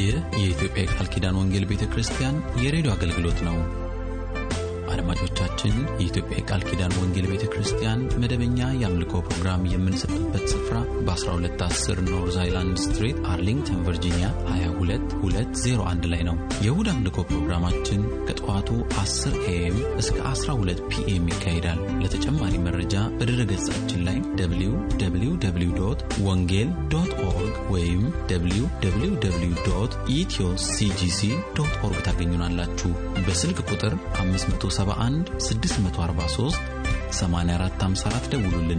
ይህ የኢትዮጵያ የቃል ኪዳን ወንጌል ቤተ ክርስቲያን የሬዲዮ አገልግሎት ነው። አድማጮቻችን፣ የኢትዮጵያ የቃል ኪዳን ወንጌል ቤተ ክርስቲያን መደበኛ የአምልኮ ፕሮግራም የምንሰጥበት ስፍራ በ1210 ኖርዝ አይላንድ ስትሬት አርሊንግተን ቨርጂኒያ 22201 ላይ ነው። የእሁድ አምልኮ ፕሮግራማችን ከጠዋቱ 10 ኤኤም እስከ 12 ፒኤም ይካሄዳል። ለተጨማሪ መረጃ በድረ ገጻችን ላይ www ወንጌል ዶት ኦርግ ወይም www ኢትዮ ሲጂሲ ዶት ኦርግ ታገኙናላችሁ። በስልክ ቁጥር 571 643 8454 ደውሉልን።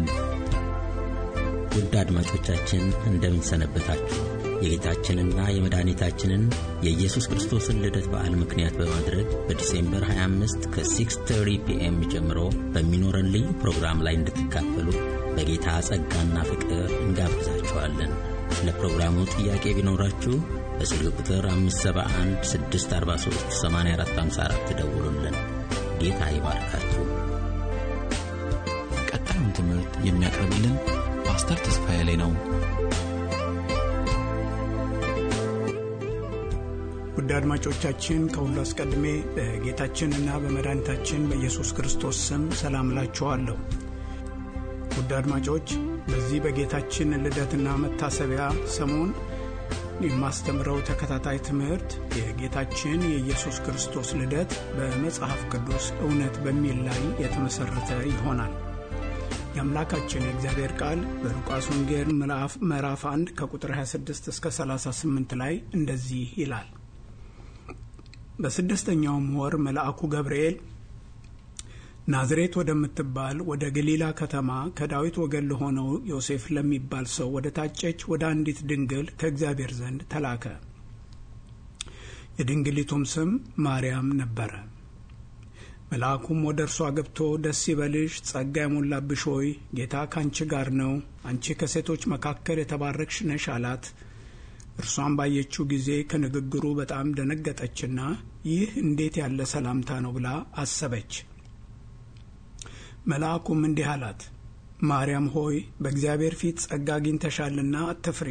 ውድ አድማጮቻችን እንደምንሰነበታችሁ የጌታችንና የመድኃኒታችንን የኢየሱስ ክርስቶስን ልደት በዓል ምክንያት በማድረግ በዲሴምበር 25 ከ630 ፒኤም ጀምሮ በሚኖረን ልዩ ፕሮግራም ላይ እንድትካፈሉ በጌታ ጸጋና ፍቅር እንጋብዛችኋለን። ስለ ፕሮግራሙ ጥያቄ ቢኖራችሁ በስልክ ቁጥር 571 643 8454 ደውሉልን። ጌታ ይባርካችሁ። ቀጣዩን ትምህርት የሚያቀርብልን ፓስተር ተስፋዬ ላይ ነው። ውድ አድማጮቻችን ከሁሉ አስቀድሜ በጌታችንና በመድኃኒታችን በኢየሱስ ክርስቶስ ስም ሰላም እላችኋለሁ። ውድ አድማጮች በዚህ በጌታችን ልደትና መታሰቢያ ሰሞን የማስተምረው ተከታታይ ትምህርት የጌታችን የኢየሱስ ክርስቶስ ልደት በመጽሐፍ ቅዱስ እውነት በሚል ላይ የተመሠረተ ይሆናል። የአምላካችን የእግዚአብሔር ቃል በሉቃስ ወንጌል ምዕራፍ 1 ከቁጥር 26 እስከ 38 ላይ እንደዚህ ይላል። በስድስተኛውም ወር መልአኩ ገብርኤል ናዝሬት ወደምትባል ወደ ገሊላ ከተማ ከዳዊት ወገን ለሆነው ዮሴፍ ለሚባል ሰው ወደ ታጨች ወደ አንዲት ድንግል ከእግዚአብሔር ዘንድ ተላከ። የድንግሊቱም ስም ማርያም ነበረ። መልአኩም ወደ እርሷ ገብቶ ደስ ይበልሽ፣ ጸጋ የሞላብሽ ሆይ ጌታ ካንቺ ጋር ነው፣ አንቺ ከሴቶች መካከል የተባረክሽ ነሽ አላት። እርሷን ባየችው ጊዜ ከንግግሩ በጣም ደነገጠችና ይህ እንዴት ያለ ሰላምታ ነው ብላ አሰበች። መልአኩም እንዲህ አላት፣ ማርያም ሆይ በእግዚአብሔር ፊት ጸጋ አግኝተሻልና አትፍሪ።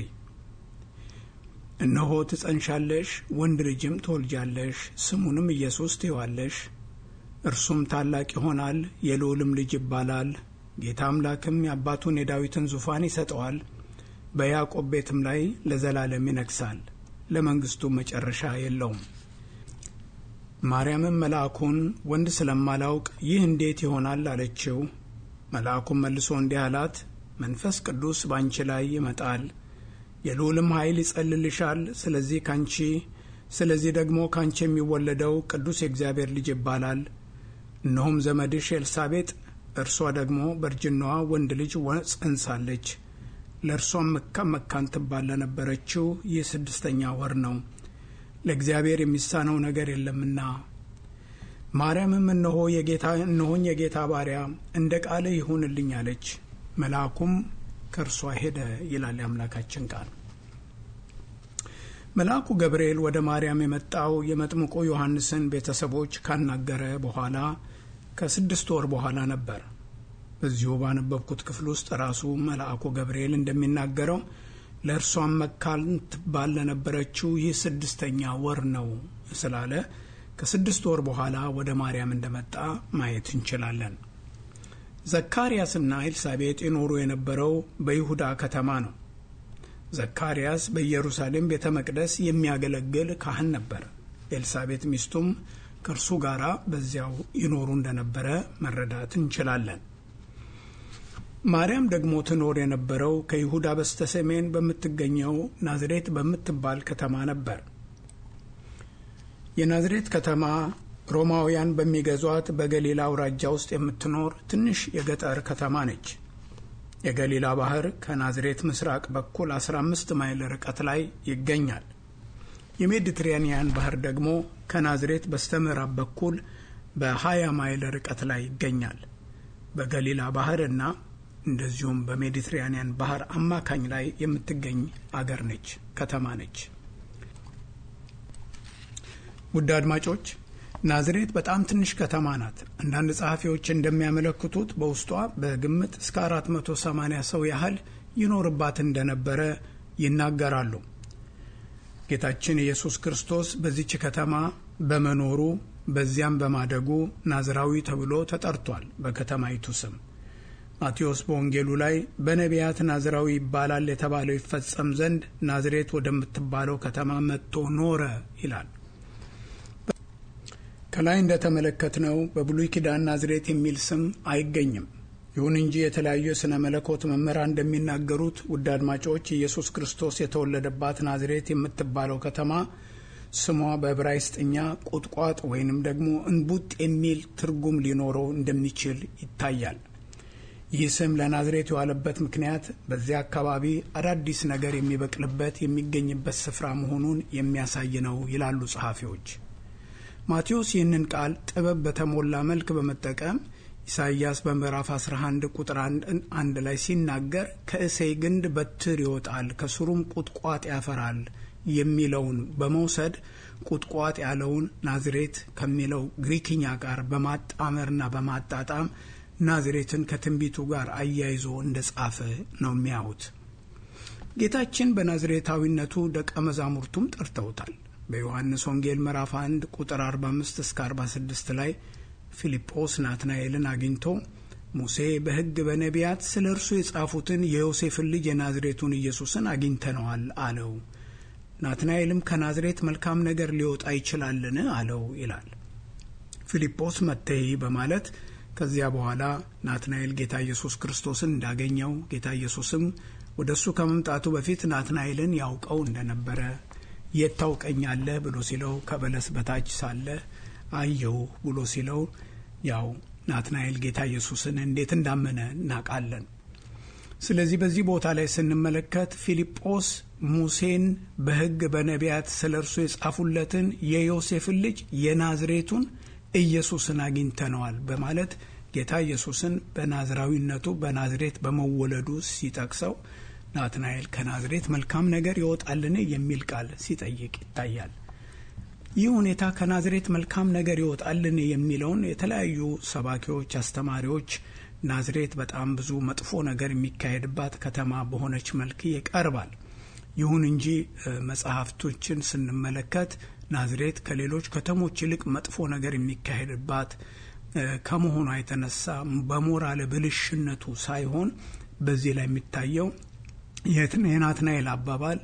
እነሆ ትጸንሻለሽ፣ ወንድ ልጅም ትወልጃለሽ፣ ስሙንም ኢየሱስ ትይዋለሽ። እርሱም ታላቅ ይሆናል፣ የልዑልም ልጅ ይባላል። ጌታ አምላክም የአባቱን የዳዊትን ዙፋን ይሰጠዋል፣ በያዕቆብ ቤትም ላይ ለዘላለም ይነግሣል፣ ለመንግሥቱ መጨረሻ የለውም። ማርያምም መልአኩን ወንድ ስለማላውቅ ይህ እንዴት ይሆናል አለችው። መልአኩም መልሶ እንዲህ አላት፣ መንፈስ ቅዱስ ባንቺ ላይ ይመጣል፣ የልዑልም ኃይል ይጸልልሻል። ስለዚህ ካንቺ ስለዚህ ደግሞ ካንቺ የሚወለደው ቅዱስ የእግዚአብሔር ልጅ ይባላል። እነሆም ዘመድሽ ኤልሳቤጥ እርሷ ደግሞ በእርጅናዋ ወንድ ልጅ ጸንሳለች። ለእርሷም መካን መካን ትባል ለነበረችው ይህ ስድስተኛ ወር ነው ለእግዚአብሔር የሚሳነው ነገር የለምና። ማርያምም እነሆ የጌታ እነሆኝ የጌታ ባሪያ እንደ ቃል ይሁንልኝ አለች። መልአኩም ከእርሷ ሄደ ይላል የአምላካችን ቃል። መልአኩ ገብርኤል ወደ ማርያም የመጣው የመጥምቁ ዮሐንስን ቤተሰቦች ካናገረ በኋላ ከስድስት ወር በኋላ ነበር። በዚሁ ባነበብኩት ክፍል ውስጥ ራሱ መልአኩ ገብርኤል እንደሚናገረው ለእርሷም መካን ትባል ለነበረችው ይህ ስድስተኛ ወር ነው ስላለ ከስድስት ወር በኋላ ወደ ማርያም እንደመጣ ማየት እንችላለን። ዘካርያስና ኤልሳቤጥ ይኖሩ የነበረው በይሁዳ ከተማ ነው። ዘካርያስ በኢየሩሳሌም ቤተ መቅደስ የሚያገለግል ካህን ነበር። ኤልሳቤጥ ሚስቱም ከእርሱ ጋር በዚያው ይኖሩ እንደነበረ መረዳት እንችላለን። ማርያም ደግሞ ትኖር የነበረው ከይሁዳ በስተ ሰሜን በምትገኘው ናዝሬት በምትባል ከተማ ነበር። የናዝሬት ከተማ ሮማውያን በሚገዟት በገሊላ አውራጃ ውስጥ የምትኖር ትንሽ የገጠር ከተማ ነች። የገሊላ ባህር ከናዝሬት ምስራቅ በኩል 15 ማይል ርቀት ላይ ይገኛል። የሜዲትራኒያን ባህር ደግሞ ከናዝሬት በስተ ምዕራብ በኩል በ20 ማይል ርቀት ላይ ይገኛል። በገሊላ ባህርና እንደዚሁም በሜዲትራኒያን ባህር አማካኝ ላይ የምትገኝ አገር ነች፣ ከተማ ነች። ውድ አድማጮች ናዝሬት በጣም ትንሽ ከተማ ናት። አንዳንድ ጸሐፊዎች እንደሚያመለክቱት በውስጧ በግምት እስከ 480 ሰው ያህል ይኖርባት እንደነበረ ይናገራሉ። ጌታችን ኢየሱስ ክርስቶስ በዚች ከተማ በመኖሩ በዚያም በማደጉ ናዝራዊ ተብሎ ተጠርቷል። በከተማይቱ ስም ማቴዎስ በወንጌሉ ላይ በነቢያት ናዝራዊ ይባላል የተባለው ይፈጸም ዘንድ ናዝሬት ወደምትባለው ከተማ መጥቶ ኖረ ይላል። ከላይ እንደተመለከትነው በብሉይ ኪዳን ናዝሬት የሚል ስም አይገኝም። ይሁን እንጂ የተለያዩ የሥነ መለኮት መምህራን እንደሚናገሩት ውድ አድማጮች ኢየሱስ ክርስቶስ የተወለደባት ናዝሬት የምትባለው ከተማ ስሟ በዕብራይስጥኛ ቁጥቋጥ ወይንም ደግሞ እንቡጥ የሚል ትርጉም ሊኖረው እንደሚችል ይታያል። ይህ ስም ለናዝሬት የዋለበት ምክንያት በዚያ አካባቢ አዳዲስ ነገር የሚበቅልበት የሚገኝበት ስፍራ መሆኑን የሚያሳይ ነው ይላሉ ጸሐፊዎች። ማቴዎስ ይህንን ቃል ጥበብ በተሞላ መልክ በመጠቀም ኢሳይያስ በምዕራፍ 11 ቁጥር አንድ ላይ ሲናገር ከእሴይ ግንድ በትር ይወጣል ከስሩም ቁጥቋጥ ያፈራል የሚለውን በመውሰድ ቁጥቋጥ ያለውን ናዝሬት ከሚለው ግሪክኛ ጋር በማጣመርና በማጣጣም ናዝሬትን ከትንቢቱ ጋር አያይዞ እንደ ጻፈ ነው የሚያዩት። ጌታችን በናዝሬታዊነቱ ደቀ መዛሙርቱም ጠርተውታል። በዮሐንስ ወንጌል ምዕራፍ 1 ቁጥር 45 እስከ 46 ላይ ፊልጶስ ናትናኤልን አግኝቶ ሙሴ በሕግ በነቢያት ስለ እርሱ የጻፉትን የዮሴፍን ልጅ የናዝሬቱን ኢየሱስን አግኝተነዋል አለው። ናትናኤልም ከናዝሬት መልካም ነገር ሊወጣ ይችላልን? አለው ይላል። ፊልጶስ መተይ በማለት ከዚያ በኋላ ናትናኤል ጌታ ኢየሱስ ክርስቶስን እንዳገኘው ጌታ ኢየሱስም ወደ እሱ ከመምጣቱ በፊት ናትናኤልን ያውቀው እንደነበረ የት ታውቀኛለህ ብሎ ሲለው ከበለስ በታች ሳለ አየው ብሎ ሲለው ያው ናትናኤል ጌታ ኢየሱስን እንዴት እንዳመነ እናውቃለን። ስለዚህ በዚህ ቦታ ላይ ስንመለከት ፊልጶስ ሙሴን በሕግ በነቢያት ስለ እርሱ የጻፉለትን የዮሴፍን ልጅ የናዝሬቱን ኢየሱስን አግኝተነዋል በማለት ጌታ ኢየሱስን በናዝራዊነቱ በናዝሬት በመወለዱ ሲጠቅሰው ናትናኤል ከናዝሬት መልካም ነገር ይወጣልን የሚል ቃል ሲጠይቅ ይታያል። ይህ ሁኔታ ከናዝሬት መልካም ነገር ይወጣልን የሚለውን የተለያዩ ሰባኪዎች፣ አስተማሪዎች ናዝሬት በጣም ብዙ መጥፎ ነገር የሚካሄድባት ከተማ በሆነች መልክ ይቀርባል። ይሁን እንጂ መጽሐፍቶችን ስንመለከት ናዝሬት ከሌሎች ከተሞች ይልቅ መጥፎ ነገር የሚካሄድባት ከመሆኗ የተነሳ በሞራል ብልሽነቱ ሳይሆን በዚህ ላይ የሚታየው የናትናኤል አባባል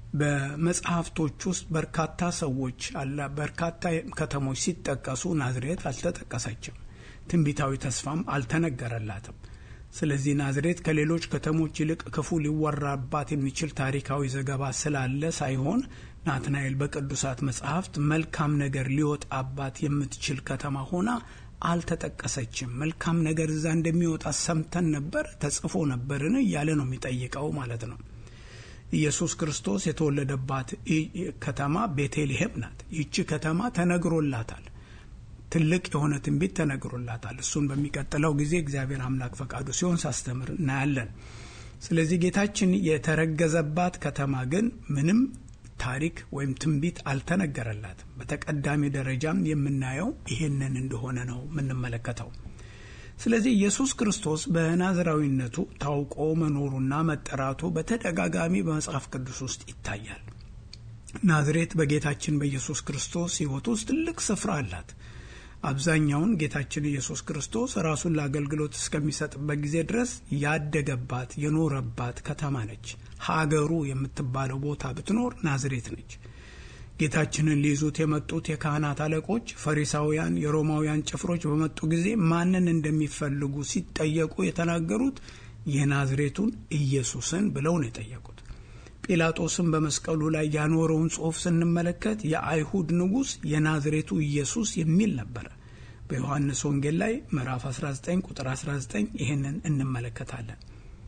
በመጽሐፍቶች ውስጥ በርካታ ሰዎች አለ በርካታ ከተሞች ሲጠቀሱ ናዝሬት አልተጠቀሰችም። ትንቢታዊ ተስፋም አልተነገረላትም። ስለዚህ ናዝሬት ከሌሎች ከተሞች ይልቅ ክፉ ሊወራባት የሚችል ታሪካዊ ዘገባ ስላለ ሳይሆን ናትናኤል በቅዱሳት መጽሐፍት መልካም ነገር ሊወጣባት የምትችል ከተማ ሆና አልተጠቀሰችም። መልካም ነገር እዛ እንደሚወጣ ሰምተን ነበር፣ ተጽፎ ነበርን እያለ ነው የሚጠይቀው ማለት ነው። ኢየሱስ ክርስቶስ የተወለደባት ከተማ ቤተልሔም ናት። ይቺ ከተማ ተነግሮላታል። ትልቅ የሆነ ትንቢት ተነግሮላታል። እሱን በሚቀጥለው ጊዜ እግዚአብሔር አምላክ ፈቃዱ ሲሆን ሳስተምር እናያለን። ስለዚህ ጌታችን የተረገዘባት ከተማ ግን ምንም ታሪክ ወይም ትንቢት አልተነገረላትም። በተቀዳሚ ደረጃም የምናየው ይሄንን እንደሆነ ነው የምንመለከተው። ስለዚህ ኢየሱስ ክርስቶስ በናዝራዊነቱ ታውቆ መኖሩና መጠራቱ በተደጋጋሚ በመጽሐፍ ቅዱስ ውስጥ ይታያል። ናዝሬት በጌታችን በኢየሱስ ክርስቶስ ሕይወት ውስጥ ትልቅ ስፍራ አላት። አብዛኛውን ጌታችን ኢየሱስ ክርስቶስ ራሱን ለአገልግሎት እስከሚሰጥበት ጊዜ ድረስ ያደገባት የኖረባት ከተማ ነች። ሀገሩ የምትባለው ቦታ ብትኖር ናዝሬት ነች። ጌታችንን ሊይዙት የመጡት የካህናት አለቆች፣ ፈሪሳውያን፣ የሮማውያን ጭፍሮች በመጡ ጊዜ ማንን እንደሚፈልጉ ሲጠየቁ የተናገሩት የናዝሬቱን ኢየሱስን ብለው ነው የጠየቁት። ጲላጦስም በመስቀሉ ላይ ያኖረውን ጽሑፍ ስንመለከት የአይሁድ ንጉሥ የናዝሬቱ ኢየሱስ የሚል ነበረ። በዮሐንስ ወንጌል ላይ ምዕራፍ 19 ቁጥር 19 ይህንን እንመለከታለን።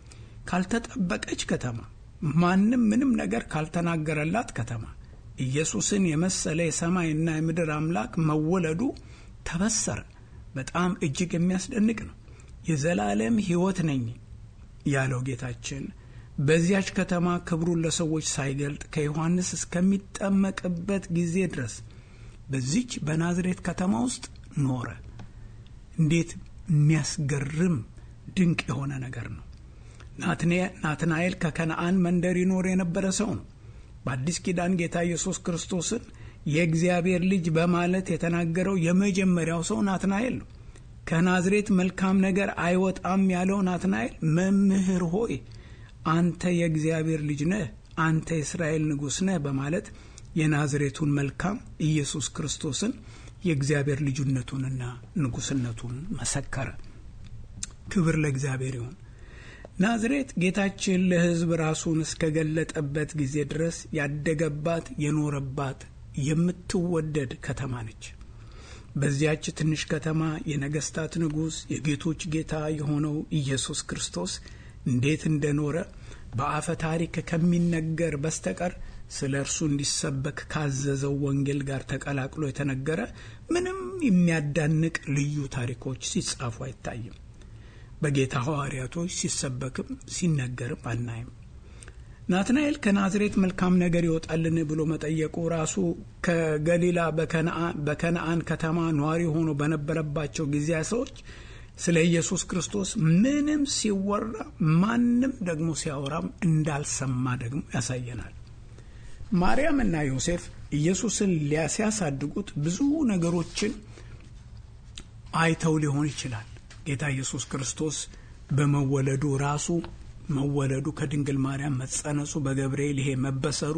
ካልተጠበቀች ከተማ፣ ማንም ምንም ነገር ካልተናገረላት ከተማ ኢየሱስን የመሰለ የሰማይና የምድር አምላክ መወለዱ ተበሰረ። በጣም እጅግ የሚያስደንቅ ነው። የዘላለም ሕይወት ነኝ ያለው ጌታችን በዚያች ከተማ ክብሩን ለሰዎች ሳይገልጥ ከዮሐንስ እስከሚጠመቅበት ጊዜ ድረስ በዚች በናዝሬት ከተማ ውስጥ ኖረ። እንዴት የሚያስገርም ድንቅ የሆነ ነገር ነው። ናትናኤል ከከነአን መንደር ይኖር የነበረ ሰው ነው። በአዲስ ኪዳን ጌታ ኢየሱስ ክርስቶስን የእግዚአብሔር ልጅ በማለት የተናገረው የመጀመሪያው ሰው ናትናኤል ነው። ከናዝሬት መልካም ነገር አይወጣም ያለው ናትናኤል መምህር ሆይ አንተ የእግዚአብሔር ልጅ ነህ፣ አንተ የእስራኤል ንጉሥ ነህ በማለት የናዝሬቱን መልካም ኢየሱስ ክርስቶስን የእግዚአብሔር ልጁነቱንና ንጉሥነቱን መሰከረ። ክብር ለእግዚአብሔር ይሁን። ናዝሬት ጌታችን ለሕዝብ ራሱን እስከገለጠበት ጊዜ ድረስ ያደገባት የኖረባት የምትወደድ ከተማ ነች። በዚያች ትንሽ ከተማ የነገስታት ንጉሥ የጌቶች ጌታ የሆነው ኢየሱስ ክርስቶስ እንዴት እንደኖረ በአፈ ታሪክ ከሚነገር በስተቀር ስለ እርሱ እንዲሰበክ ካዘዘው ወንጌል ጋር ተቀላቅሎ የተነገረ ምንም የሚያዳንቅ ልዩ ታሪኮች ሲጻፉ አይታይም። በጌታ ሐዋርያቶች ሲሰበክም ሲነገርም አናይም። ናትናኤል ከናዝሬት መልካም ነገር ይወጣልን ብሎ መጠየቁ ራሱ ከገሊላ በከነአን ከተማ ነዋሪ ሆኖ በነበረባቸው ጊዜያ ሰዎች ስለ ኢየሱስ ክርስቶስ ምንም ሲወራ ማንም ደግሞ ሲያወራም እንዳልሰማ ደግሞ ያሳየናል። ማርያም እና ዮሴፍ ኢየሱስን ሲያሳድጉት ብዙ ነገሮችን አይተው ሊሆን ይችላል። ጌታ ኢየሱስ ክርስቶስ በመወለዱ ራሱ መወለዱ ከድንግል ማርያም መጸነሱ፣ በገብርኤል ይሄ መበሰሩ፣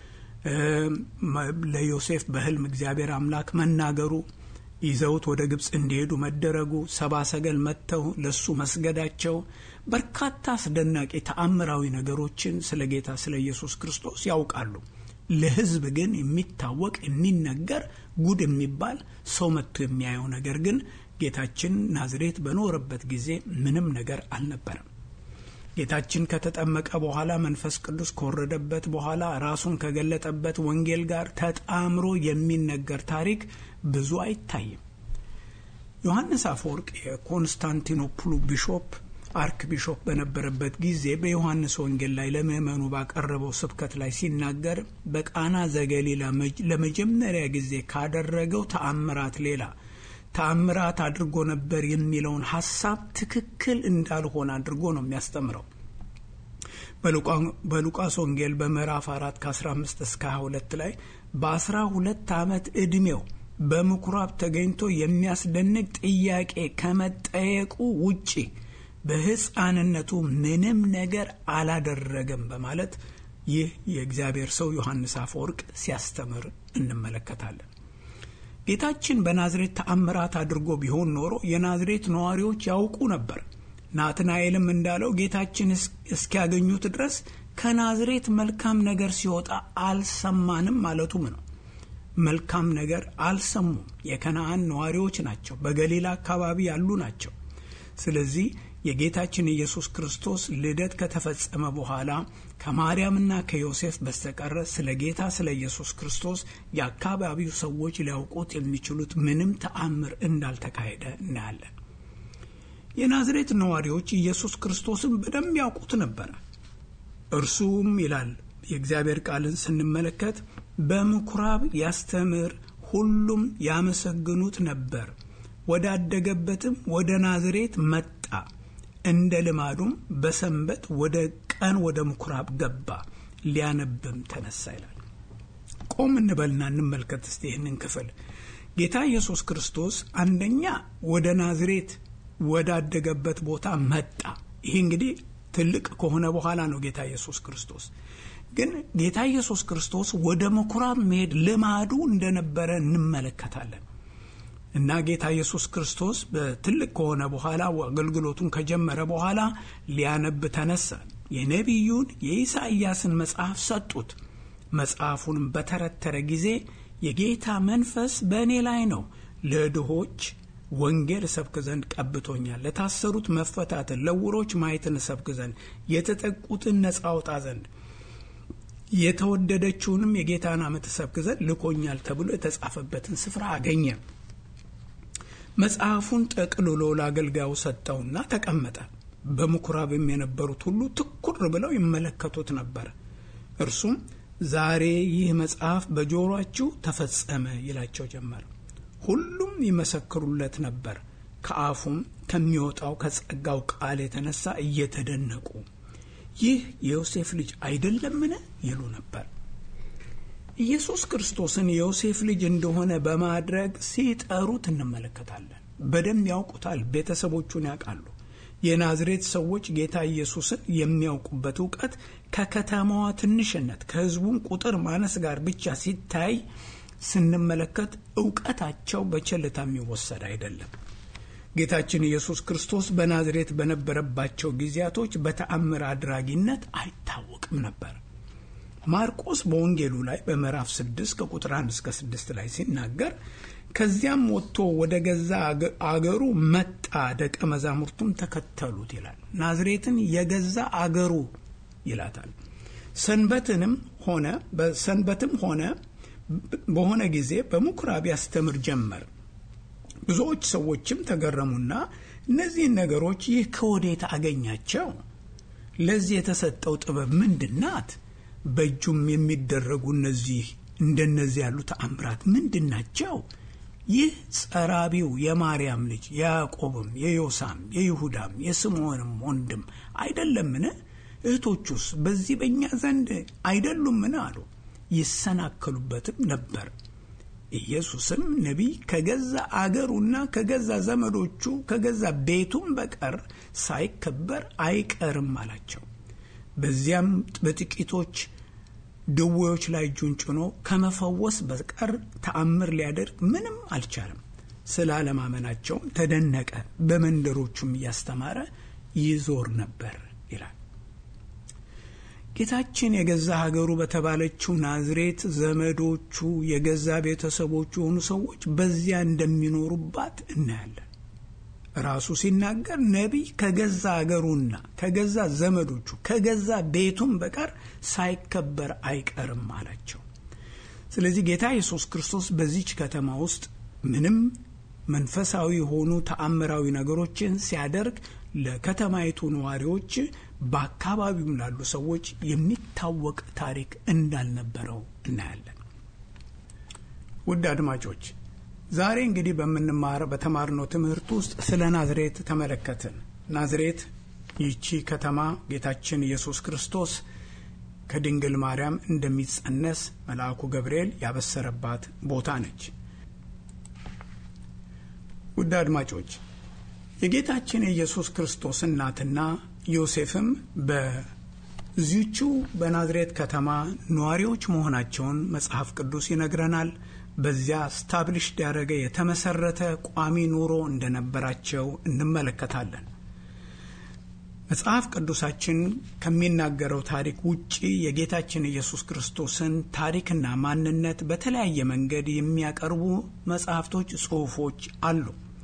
ለዮሴፍ በሕልም እግዚአብሔር አምላክ መናገሩ፣ ይዘውት ወደ ግብፅ እንዲሄዱ መደረጉ፣ ሰባ ሰገል መጥተው ለሱ መስገዳቸው፣ በርካታ አስደናቂ ተአምራዊ ነገሮችን ስለ ጌታ ስለ ኢየሱስ ክርስቶስ ያውቃሉ። ለሕዝብ ግን የሚታወቅ የሚነገር ጉድ የሚባል ሰው መጥቶ የሚያየው ነገር ግን ጌታችን ናዝሬት በኖረበት ጊዜ ምንም ነገር አልነበረም። ጌታችን ከተጠመቀ በኋላ መንፈስ ቅዱስ ከወረደበት በኋላ ራሱን ከገለጠበት ወንጌል ጋር ተጣምሮ የሚነገር ታሪክ ብዙ አይታይም። ዮሐንስ አፈወርቅ የኮንስታንቲኖፕሉ ቢሾፕ አርክ ቢሾፕ በነበረበት ጊዜ በዮሐንስ ወንጌል ላይ ለምዕመኑ ባቀረበው ስብከት ላይ ሲናገር በቃና ዘገሊላ ለመጀመሪያ ጊዜ ካደረገው ተአምራት ሌላ ተአምራት አድርጎ ነበር የሚለውን ሀሳብ ትክክል እንዳልሆነ አድርጎ ነው የሚያስተምረው። በሉቃስ ወንጌል በምዕራፍ አራት ከ15 እስከ 22 ላይ በአስራ ሁለት ዓመት ዕድሜው በምኩራብ ተገኝቶ የሚያስደንቅ ጥያቄ ከመጠየቁ ውጪ በሕፃንነቱ ምንም ነገር አላደረገም በማለት ይህ የእግዚአብሔር ሰው ዮሐንስ አፈወርቅ ሲያስተምር እንመለከታለን። ጌታችን በናዝሬት ተአምራት አድርጎ ቢሆን ኖሮ የናዝሬት ነዋሪዎች ያውቁ ነበር። ናትናኤልም እንዳለው ጌታችን እስኪያገኙት ድረስ ከናዝሬት መልካም ነገር ሲወጣ አልሰማንም ማለቱም ነው። መልካም ነገር አልሰሙም። የከነአን ነዋሪዎች ናቸው። በገሊላ አካባቢ ያሉ ናቸው። ስለዚህ የጌታችን ኢየሱስ ክርስቶስ ልደት ከተፈጸመ በኋላ ከማርያምና ከዮሴፍ በስተቀረ ስለ ጌታ ስለ ኢየሱስ ክርስቶስ የአካባቢው ሰዎች ሊያውቁት የሚችሉት ምንም ተአምር እንዳልተካሄደ እናያለን። የናዝሬት ነዋሪዎች ኢየሱስ ክርስቶስን በደንብ ያውቁት ነበረ። እርሱም ይላል የእግዚአብሔር ቃልን ስንመለከት በምኩራብ ያስተምር፣ ሁሉም ያመሰግኑት ነበር። ወዳደገበትም ወደ ናዝሬት መጣ። እንደ ልማዱም በሰንበት ወደ ቀን ወደ ምኩራብ ገባ፣ ሊያነብም ተነሳ ይላል። ቆም እንበልና እንመልከት እስቲ ይህንን ክፍል። ጌታ ኢየሱስ ክርስቶስ አንደኛ ወደ ናዝሬት ወዳደገበት ቦታ መጣ። ይህ እንግዲህ ትልቅ ከሆነ በኋላ ነው ጌታ ኢየሱስ ክርስቶስ ግን ጌታ ኢየሱስ ክርስቶስ ወደ ምኩራብ መሄድ ልማዱ እንደነበረ እንመለከታለን። እና ጌታ ኢየሱስ ክርስቶስ በትልቅ ከሆነ በኋላ አገልግሎቱን ከጀመረ በኋላ ሊያነብ ተነሳ። የነቢዩን የኢሳይያስን መጽሐፍ ሰጡት። መጽሐፉንም በተረተረ ጊዜ የጌታ መንፈስ በእኔ ላይ ነው፣ ለድሆች ወንጌል እሰብክ ዘንድ ቀብቶኛል፣ ለታሰሩት መፈታትን፣ ለዕውሮች ማየትን እሰብክ ዘንድ፣ የተጠቁትን ነጻ አውጣ ዘንድ የተወደደችውንም የጌታን ዓመት እሰብክ ዘንድ ልኮኛል ተብሎ የተጻፈበትን ስፍራ አገኘ። መጽሐፉን ጠቅልሎ ለአገልጋዩ ሰጠውና ተቀመጠ። በምኩራብም የነበሩት ሁሉ ትኩር ብለው ይመለከቱት ነበር። እርሱም ዛሬ ይህ መጽሐፍ በጆሮአችሁ ተፈጸመ ይላቸው ጀመር። ሁሉም ይመሰክሩለት ነበር። ከአፉም ከሚወጣው ከጸጋው ቃል የተነሳ እየተደነቁ ይህ የዮሴፍ ልጅ አይደለምን ይሉ ነበር። ኢየሱስ ክርስቶስን የዮሴፍ ልጅ እንደሆነ በማድረግ ሲጠሩት እንመለከታለን። በደንብ ያውቁታል። ቤተሰቦቹን ያውቃሉ። የናዝሬት ሰዎች ጌታ ኢየሱስን የሚያውቁበት እውቀት ከከተማዋ ትንሽነት ከሕዝቡም ቁጥር ማነስ ጋር ብቻ ሲታይ ስንመለከት እውቀታቸው በቸልታ የሚወሰድ አይደለም። ጌታችን ኢየሱስ ክርስቶስ በናዝሬት በነበረባቸው ጊዜያቶች በተአምር አድራጊነት አይታወቅም ነበር። ማርቆስ በወንጌሉ ላይ በምዕራፍ 6 ከቁጥር 1 እስከ 6 ላይ ሲናገር ከዚያም ወጥቶ ወደ ገዛ አገሩ መጣ፣ ደቀ መዛሙርቱም ተከተሉት ይላል። ናዝሬትን የገዛ አገሩ ይላታል። ሰንበትንም ሆነ በሰንበትም ሆነ በሆነ ጊዜ በምኩራብ ያስተምር ጀመር። ብዙዎች ሰዎችም ተገረሙና እነዚህን ነገሮች ይህ ከወዴት አገኛቸው? ለዚህ የተሰጠው ጥበብ ምንድን ናት? በእጁም የሚደረጉ እነዚህ እንደነዚህ ያሉ ተአምራት ምንድን ናቸው? ይህ ጸራቢው የማርያም ልጅ የያዕቆብም የዮሳም የይሁዳም የስምዖንም ወንድም አይደለምን? እህቶቹስ በዚህ በእኛ ዘንድ አይደሉምን? አሉ። ይሰናከሉበትም ነበር። ኢየሱስም ነቢይ ከገዛ አገሩና ከገዛ ዘመዶቹ ከገዛ ቤቱም በቀር ሳይከበር አይቀርም አላቸው። በዚያም በጥቂቶች ድዌዎች ላይ እጁን ጭኖ ከመፈወስ በቀር ተአምር ሊያደርግ ምንም አልቻለም። ስላለማመናቸውም ተደነቀ። በመንደሮቹም እያስተማረ ይዞር ነበር ይላል። ጌታችን የገዛ ሀገሩ በተባለችው ናዝሬት ዘመዶቹ፣ የገዛ ቤተሰቦቹ የሆኑ ሰዎች በዚያ እንደሚኖሩባት እናያለን። ራሱ ሲናገር ነቢይ ከገዛ አገሩና ከገዛ ዘመዶቹ ከገዛ ቤቱም በቀር ሳይከበር አይቀርም አላቸው። ስለዚህ ጌታ ኢየሱስ ክርስቶስ በዚች ከተማ ውስጥ ምንም መንፈሳዊ የሆኑ ተአምራዊ ነገሮችን ሲያደርግ ለከተማይቱ ነዋሪዎች፣ በአካባቢውም ላሉ ሰዎች የሚታወቅ ታሪክ እንዳልነበረው እናያለን። ውድ አድማጮች ዛሬ እንግዲህ በምንማር በተማርነው ትምህርት ውስጥ ስለ ናዝሬት ተመለከትን። ናዝሬት ይቺ ከተማ ጌታችን ኢየሱስ ክርስቶስ ከድንግል ማርያም እንደሚጸነስ መልአኩ ገብርኤል ያበሰረባት ቦታ ነች። ውድ አድማጮች የጌታችን የኢየሱስ ክርስቶስ እናትና ዮሴፍም በዚቹ በናዝሬት ከተማ ነዋሪዎች መሆናቸውን መጽሐፍ ቅዱስ ይነግረናል። በዚያ ስታብሊሽድ ያደረገ የተመሰረተ ቋሚ ኑሮ እንደነበራቸው እንመለከታለን። መጽሐፍ ቅዱሳችን ከሚናገረው ታሪክ ውጪ የጌታችን ኢየሱስ ክርስቶስን ታሪክና ማንነት በተለያየ መንገድ የሚያቀርቡ መጽሐፍቶች፣ ጽሑፎች አሉ።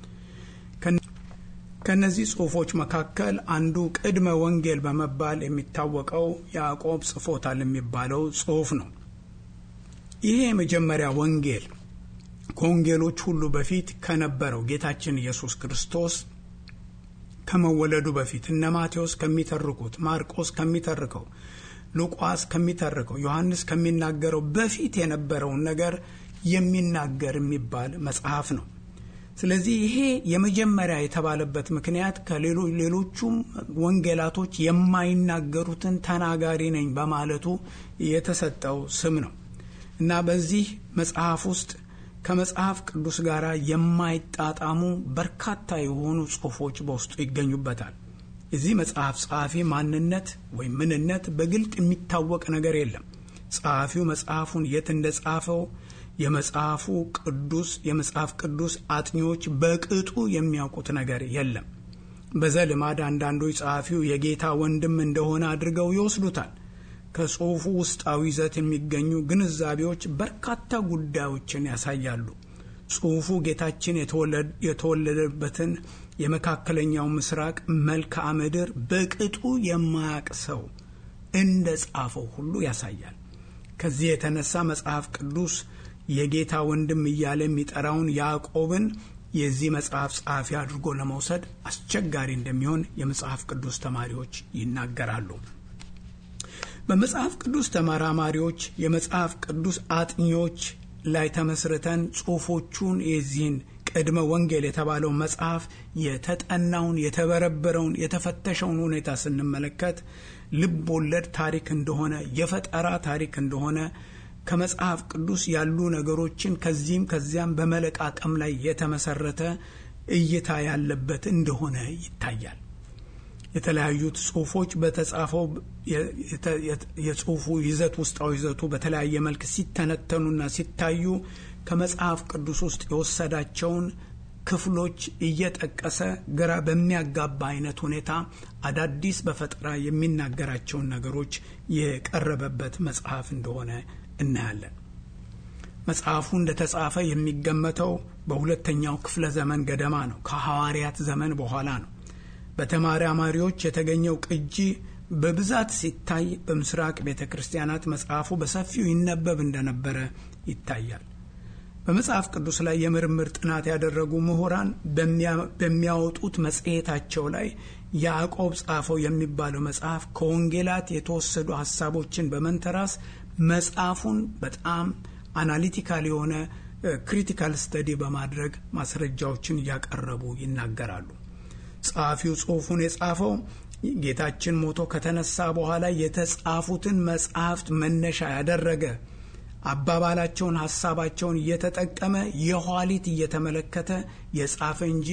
ከእነዚህ ጽሑፎች መካከል አንዱ ቅድመ ወንጌል በመባል የሚታወቀው ያዕቆብ ጽፎታል የሚባለው ጽሑፍ ነው። ይሄ የመጀመሪያ ወንጌል ከወንጌሎች ሁሉ በፊት ከነበረው ጌታችን ኢየሱስ ክርስቶስ ከመወለዱ በፊት እነ ማቴዎስ ከሚተርኩት፣ ማርቆስ ከሚተርከው፣ ሉቃስ ከሚተርከው፣ ዮሐንስ ከሚናገረው በፊት የነበረውን ነገር የሚናገር የሚባል መጽሐፍ ነው። ስለዚህ ይሄ የመጀመሪያ የተባለበት ምክንያት ከሌሎቹም ወንጌላቶች የማይናገሩትን ተናጋሪ ነኝ በማለቱ የተሰጠው ስም ነው እና በዚህ መጽሐፍ ውስጥ ከመጽሐፍ ቅዱስ ጋር የማይጣጣሙ በርካታ የሆኑ ጽሑፎች በውስጡ ይገኙበታል። የዚህ መጽሐፍ ጸሐፊ ማንነት ወይም ምንነት በግልጥ የሚታወቅ ነገር የለም። ጸሐፊው መጽሐፉን የት እንደጻፈው የመጽሐፉ ቅዱስ የመጽሐፍ ቅዱስ አጥኚዎች በቅጡ የሚያውቁት ነገር የለም። በዘልማድ አንዳንዶች ጸሐፊው የጌታ ወንድም እንደሆነ አድርገው ይወስዱታል። ከጽሑፉ ውስጣዊ ይዘት የሚገኙ ግንዛቤዎች በርካታ ጉዳዮችን ያሳያሉ። ጽሑፉ ጌታችን የተወለደበትን የመካከለኛው ምስራቅ መልክዓ ምድር በቅጡ የማያቅ ሰው እንደ ጻፈው ሁሉ ያሳያል። ከዚህ የተነሳ መጽሐፍ ቅዱስ የጌታ ወንድም እያለ የሚጠራውን ያዕቆብን የዚህ መጽሐፍ ጸሐፊ አድርጎ ለመውሰድ አስቸጋሪ እንደሚሆን የመጽሐፍ ቅዱስ ተማሪዎች ይናገራሉ። በመጽሐፍ ቅዱስ ተመራማሪዎች፣ የመጽሐፍ ቅዱስ አጥኚዎች ላይ ተመስርተን ጽሑፎቹን የዚህን ቅድመ ወንጌል የተባለው መጽሐፍ የተጠናውን፣ የተበረበረውን፣ የተፈተሸውን ሁኔታ ስንመለከት ልብ ወለድ ታሪክ እንደሆነ የፈጠራ ታሪክ እንደሆነ ከመጽሐፍ ቅዱስ ያሉ ነገሮችን ከዚህም ከዚያም በመለቃቀም ላይ የተመሰረተ እይታ ያለበት እንደሆነ ይታያል። የተለያዩት ጽሁፎች በተጻፈው የጽሁፉ ይዘት ውስጣዊ ይዘቱ በተለያየ መልክ ሲተነተኑና ሲታዩ ከመጽሐፍ ቅዱስ ውስጥ የወሰዳቸውን ክፍሎች እየጠቀሰ ግራ በሚያጋባ አይነት ሁኔታ አዳዲስ በፈጠራ የሚናገራቸውን ነገሮች የቀረበበት መጽሐፍ እንደሆነ እናያለን። መጽሐፉ እንደተጻፈ የሚገመተው በሁለተኛው ክፍለ ዘመን ገደማ ነው። ከሐዋርያት ዘመን በኋላ ነው። በተመራማሪዎች የተገኘው ቅጂ በብዛት ሲታይ በምስራቅ ቤተ ክርስቲያናት መጽሐፉ በሰፊው ይነበብ እንደነበረ ይታያል። በመጽሐፍ ቅዱስ ላይ የምርምር ጥናት ያደረጉ ምሁራን በሚያወጡት መጽሔታቸው ላይ ያዕቆብ ጻፈው የሚባለው መጽሐፍ ከወንጌላት የተወሰዱ ሀሳቦችን በመንተራስ መጽሐፉን በጣም አናሊቲካል የሆነ ክሪቲካል ስተዲ በማድረግ ማስረጃዎችን እያቀረቡ ይናገራሉ። ጸሐፊው ጽሑፉን የጻፈው ጌታችን ሞቶ ከተነሳ በኋላ የተጻፉትን መጽሐፍት መነሻ ያደረገ አባባላቸውን፣ ሀሳባቸውን እየተጠቀመ የኋሊት እየተመለከተ የጻፈ እንጂ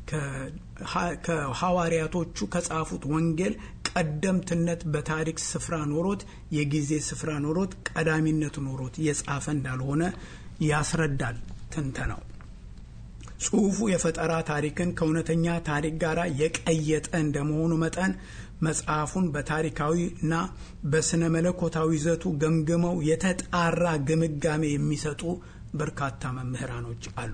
ከሐዋርያቶቹ ከጻፉት ወንጌል ቀደምትነት በታሪክ ስፍራ ኖሮት የጊዜ ስፍራ ኖሮት ቀዳሚነት ኖሮት የጻፈ እንዳልሆነ ያስረዳል ትንተናው። ጽሑፉ የፈጠራ ታሪክን ከእውነተኛ ታሪክ ጋር የቀየጠ እንደመሆኑ መጠን መጽሐፉን በታሪካዊ እና በስነ መለኮታዊ ይዘቱ ገምግመው የተጣራ ግምጋሜ የሚሰጡ በርካታ መምህራኖች አሉ።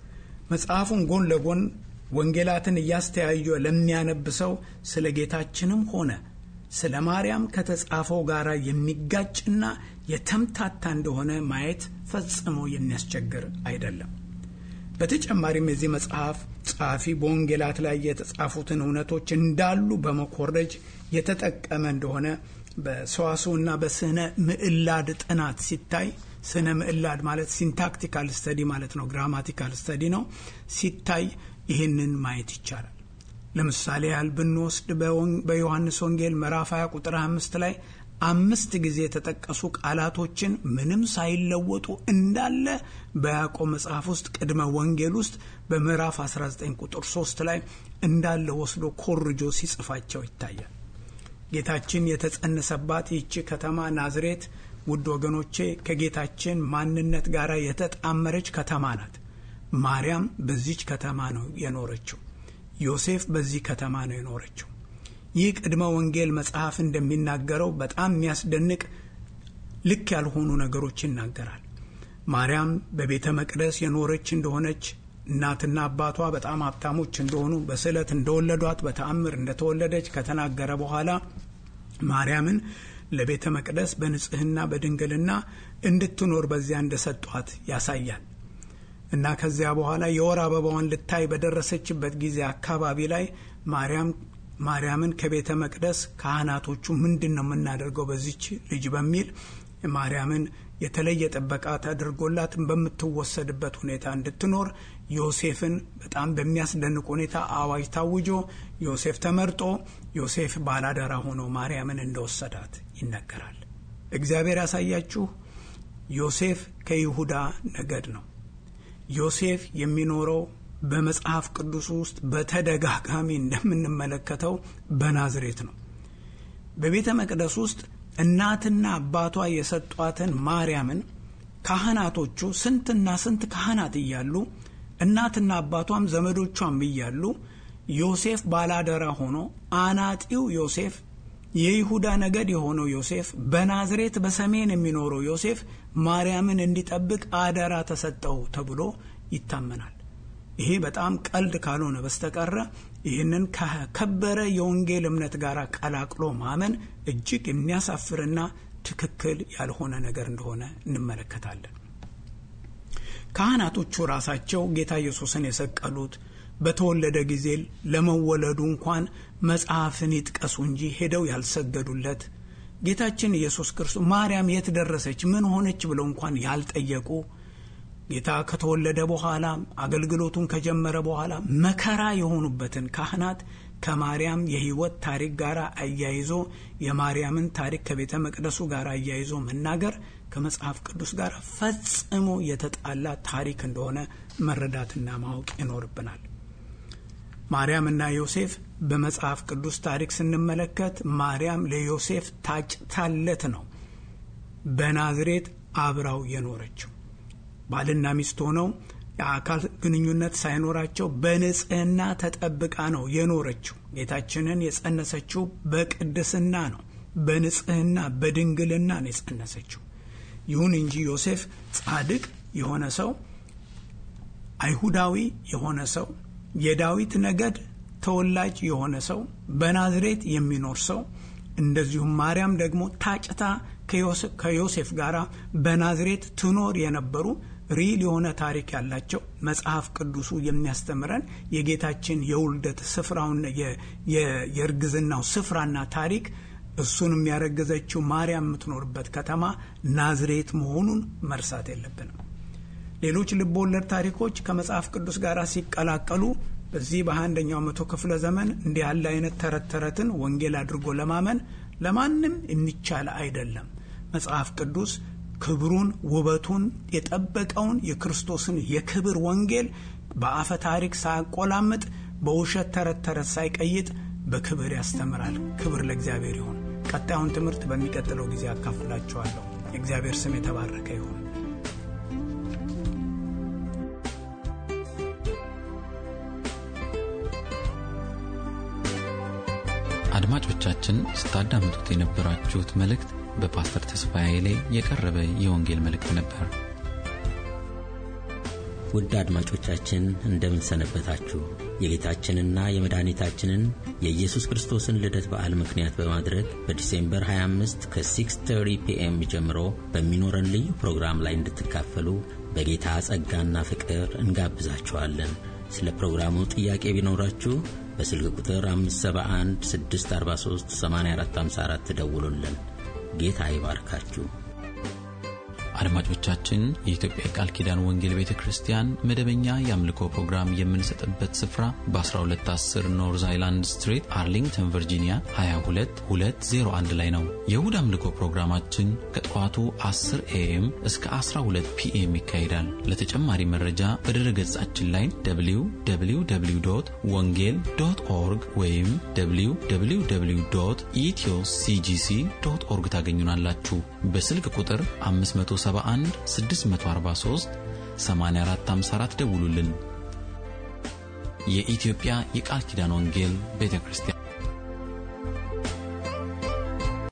መጽሐፉን ጎን ለጎን ወንጌላትን እያስተያየ ለሚያነብ ሰው ስለ ጌታችንም ሆነ ስለ ማርያም ከተጻፈው ጋር የሚጋጭና የተምታታ እንደሆነ ማየት ፈጽሞ የሚያስቸግር አይደለም። በተጨማሪም የዚህ መጽሐፍ ጸሐፊ በወንጌላት ላይ የተጻፉትን እውነቶች እንዳሉ በመኮረጅ የተጠቀመ እንደሆነ በሰዋስውና በስነ ምዕላድ ጥናት ሲታይ ስነ ምዕላድ ማለት ሲንታክቲካል ስተዲ ማለት ነው፣ ግራማቲካል ስተዲ ነው። ሲታይ ይህንን ማየት ይቻላል። ለምሳሌ ያህል ብንወስድ በዮሐንስ ወንጌል ምዕራፍ 20 ቁጥር 5 ላይ አምስት ጊዜ የተጠቀሱ ቃላቶችን ምንም ሳይለወጡ እንዳለ በያዕቆብ መጽሐፍ ውስጥ ቅድመ ወንጌል ውስጥ በምዕራፍ 19 ቁጥር 3 ላይ እንዳለ ወስዶ ኮርጆ ሲጽፋቸው ይታያል። ጌታችን የተጸነሰባት ይህቺ ከተማ ናዝሬት ውድ ወገኖቼ ከጌታችን ማንነት ጋር የተጣመረች ከተማ ናት። ማርያም በዚች ከተማ ነው የኖረችው። ዮሴፍ በዚህ ከተማ ነው የኖረችው። ይህ ቅድመ ወንጌል መጽሐፍ እንደሚናገረው በጣም የሚያስደንቅ ልክ ያልሆኑ ነገሮች ይናገራል። ማርያም በቤተ መቅደስ የኖረች እንደሆነች እናትና አባቷ በጣም ሀብታሞች እንደሆኑ በስዕለት እንደወለዷት በተአምር እንደተወለደች ከተናገረ በኋላ ማርያምን ለቤተ መቅደስ በንጽህና በድንግልና እንድትኖር በዚያ እንደሰጧት ያሳያል እና ከዚያ በኋላ የወር አበባዋን ልታይ በደረሰችበት ጊዜ አካባቢ ላይ ማርያም ማርያምን ከቤተ መቅደስ ካህናቶቹ ምንድን ነው የምናደርገው በዚች ልጅ በሚል ማርያምን የተለየ ጥበቃ ተደርጎላት በምትወሰድበት ሁኔታ እንድትኖር ዮሴፍን በጣም በሚያስደንቅ ሁኔታ አዋጅ ታውጆ ዮሴፍ ተመርጦ ዮሴፍ ባላደራ ሆኖ ማርያምን እንደወሰዳት ይነገራል። እግዚአብሔር ያሳያችሁ ዮሴፍ ከይሁዳ ነገድ ነው። ዮሴፍ የሚኖረው በመጽሐፍ ቅዱስ ውስጥ በተደጋጋሚ እንደምንመለከተው በናዝሬት ነው። በቤተ መቅደስ ውስጥ እናትና አባቷ የሰጧትን ማርያምን ካህናቶቹ ስንትና ስንት ካህናት እያሉ እናትና አባቷም ዘመዶቿም እያሉ ዮሴፍ ባላደራ ሆኖ አናጢው ዮሴፍ የይሁዳ ነገድ የሆነው ዮሴፍ በናዝሬት በሰሜን የሚኖረው ዮሴፍ ማርያምን እንዲጠብቅ አደራ ተሰጠው ተብሎ ይታመናል። ይሄ በጣም ቀልድ ካልሆነ በስተቀረ ይህንን ከከበረ የወንጌል እምነት ጋር ቀላቅሎ ማመን እጅግ የሚያሳፍርና ትክክል ያልሆነ ነገር እንደሆነ እንመለከታለን። ካህናቶቹ ራሳቸው ጌታ ኢየሱስን የሰቀሉት በተወለደ ጊዜ ለመወለዱ እንኳን መጽሐፍን ይጥቀሱ እንጂ ሄደው ያልሰገዱለት ጌታችን ኢየሱስ ክርስቶስ ማርያም የት ደረሰች፣ ምን ሆነች ብለው እንኳን ያልጠየቁ ጌታ ከተወለደ በኋላ አገልግሎቱን ከጀመረ በኋላ መከራ የሆኑበትን ካህናት ከማርያም የሕይወት ታሪክ ጋር አያይዞ የማርያምን ታሪክ ከቤተ መቅደሱ ጋር አያይዞ መናገር ከመጽሐፍ ቅዱስ ጋር ፈጽሞ የተጣላ ታሪክ እንደሆነ መረዳትና ማወቅ ይኖርብናል። ማርያምና ዮሴፍ በመጽሐፍ ቅዱስ ታሪክ ስንመለከት ማርያም ለዮሴፍ ታጭታለት ነው በናዝሬት አብራው የኖረችው። ባልና ሚስት ሆነው የአካል ግንኙነት ሳይኖራቸው በንጽህና ተጠብቃ ነው የኖረችው። ጌታችንን የጸነሰችው በቅድስና ነው፣ በንጽህና በድንግልና ነው የጸነሰችው። ይሁን እንጂ ዮሴፍ ጻድቅ የሆነ ሰው፣ አይሁዳዊ የሆነ ሰው፣ የዳዊት ነገድ ተወላጅ የሆነ ሰው፣ በናዝሬት የሚኖር ሰው እንደዚሁም ማርያም ደግሞ ታጭታ ከዮሴፍ ጋር በናዝሬት ትኖር የነበሩ ሪል የሆነ ታሪክ ያላቸው መጽሐፍ ቅዱሱ የሚያስተምረን የጌታችን የውልደት ስፍራውን የእርግዝናው ስፍራና ታሪክ እሱን የሚያረግዘችው ማርያም የምትኖርበት ከተማ ናዝሬት መሆኑን መርሳት የለብንም። ሌሎች ልብ ወለድ ታሪኮች ከመጽሐፍ ቅዱስ ጋር ሲቀላቀሉ በዚህ በአንደኛው መቶ ክፍለ ዘመን እንዲህ ያለ አይነት ተረት ተረትን ወንጌል አድርጎ ለማመን ለማንም የሚቻል አይደለም። መጽሐፍ ቅዱስ ክብሩን ውበቱን የጠበቀውን የክርስቶስን የክብር ወንጌል በአፈ ታሪክ ሳያቆላምጥ በውሸት ተረት ተረት ሳይቀይጥ በክብር ያስተምራል። ክብር ለእግዚአብሔር ይሁን። ቀጣዩን ትምህርት በሚቀጥለው ጊዜ አካፍላችኋለሁ። የእግዚአብሔር ስም የተባረከ ይሁን። አድማጮቻችን ስታዳምጡት የነበራችሁት መልእክት በፓስተር ተስፋዬ ኃይሌ የቀረበ የወንጌል መልእክት ነበር። ውድ አድማጮቻችን እንደምን ሰነበታችሁ? የጌታችንና የመድኃኒታችንን የኢየሱስ ክርስቶስን ልደት በዓል ምክንያት በማድረግ በዲሴምበር 25 ከ6:30 ፒኤም ጀምሮ በሚኖረን ልዩ ፕሮግራም ላይ እንድትካፈሉ በጌታ ጸጋና ፍቅር እንጋብዛችኋለን። ስለ ፕሮግራሙ ጥያቄ ቢኖራችሁ በስልክ ቁጥር 571 643 8454 ተደውሉልን። ጌታ ይባርካችሁ። አድማጮቻችን የኢትዮጵያ ቃል ኪዳን ወንጌል ቤተ ክርስቲያን መደበኛ የአምልኮ ፕሮግራም የምንሰጥበት ስፍራ በ1210 ኖርዝ አይላንድ ስትሪት አርሊንግተን ቨርጂኒያ 22201 ላይ ነው። የእሁድ አምልኮ ፕሮግራማችን ከጠዋቱ 10 ኤኤም እስከ 12 ፒኤም ይካሄዳል። ለተጨማሪ መረጃ በድረ ገጻችን ላይ www ወንጌል ዶት ኦርግ ወይም www ኢትዮ ሲጂሲ ዶት ኦርግ ታገኙናላችሁ። በስልክ ቁጥር 571 643 8454 ደውሉልን። የኢትዮጵያ የቃል ኪዳን ወንጌል ቤተ ክርስቲያን